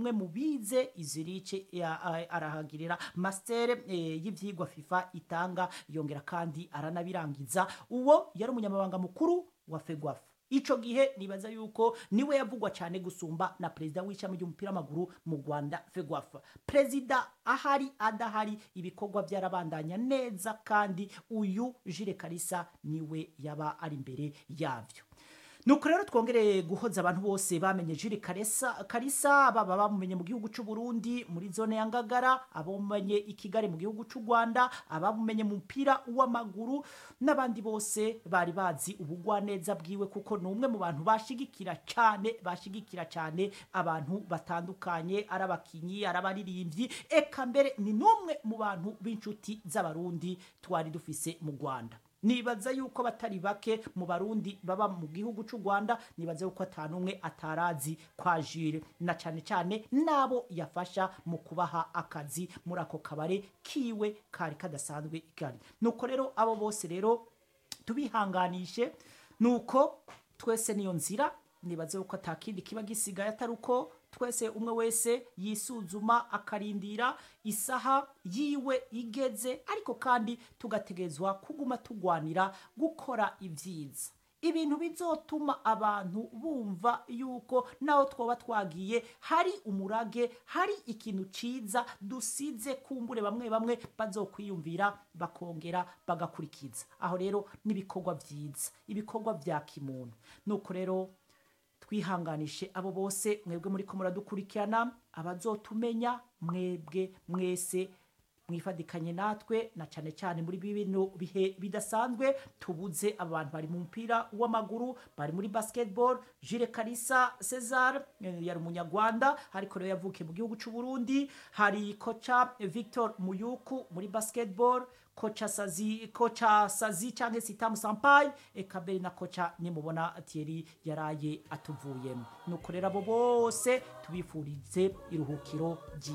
umwe mu bize izirice ya- a- arahagirira master eh, y'ivyigwa FIFA itanga yongera kandi aranabirangiza uwo yari umunyamabanga mukuru wa FEGWAF ico gihe nibaza yuko niwe yavugwa cyane gusumba na perezida w'ishami ry'umupira w'amaguru mu Rwanda FEGWAF perezida ahari adahari ibikorwa byarabandanya neza kandi uyu Jire Kalisa niwe yaba ari imbere yavyo nuko rero twongereye guhoza abantu bose bamenye Jiri Karesa Karisa baba bamumenye mu gihugu cy'u Burundi muri zone ya Ngagara abamumenye i Kigali mu gihugu cy'u Rwanda abamumenye mu mupira w'amaguru n'abandi bose bari bazi ubugwaneza bwiwe kuko ni umwe mu bantu bashigikira cyane bashigikira cyane abantu batandukanye ari abakinyi ari abaririmbyi eka mbere ni n'umwe mu bantu b'inshuti z'abarundi twari dufise mu Rwanda nibaza yuko batari bake mu barundi baba mu gihugu cy'u Rwanda nibaza yuko atanumwe atarazi kwa Jire na cyane cyane nabo yafasha mu kubaha akazi muri ako kabare kiwe kari kadasanzwe kari nuko rero abo bose rero tubihanganishe nuko twese niyo nzira nibaze yuko atakindi kiba gisigaye atari uko twese umwe wese yisuzuma akarindira isaha yiwe igeze ariko kandi tugategezwa kuguma tugwanira gukora ibyiza ibintu bizotuma abantu bumva yuko naho twoba twagiye hari umurage hari ikintu ciza dusize kumbure bamwe bamwe bazokwiyumvira bakongera bagakurikiza aho rero n'ibikorwa byiza ibikorwa bya kimuntu nuko rero twihanganishe abo bose mwebwe muri ko muradukurikirana abazotumenya mwebwe mwese mwifadikanye natwe na cyane cyane muri bino bihe bidasanzwe tubuze abantu bari mu mupira w'amaguru bari muri basketball Jire Kalisa Cesar eh, yari umunyarwanda ariko rero yavukiye mu gihugu cy'u Burundi hari kocha Victor Muyuku muri basketball kocha Sazi kocha Sazi cyangwa Sitamu Sampayi eka mbere na kocha nimubona Thierry yaraye atuvuyemo nuko rero abo bose tubifurize iruhukiro ryiza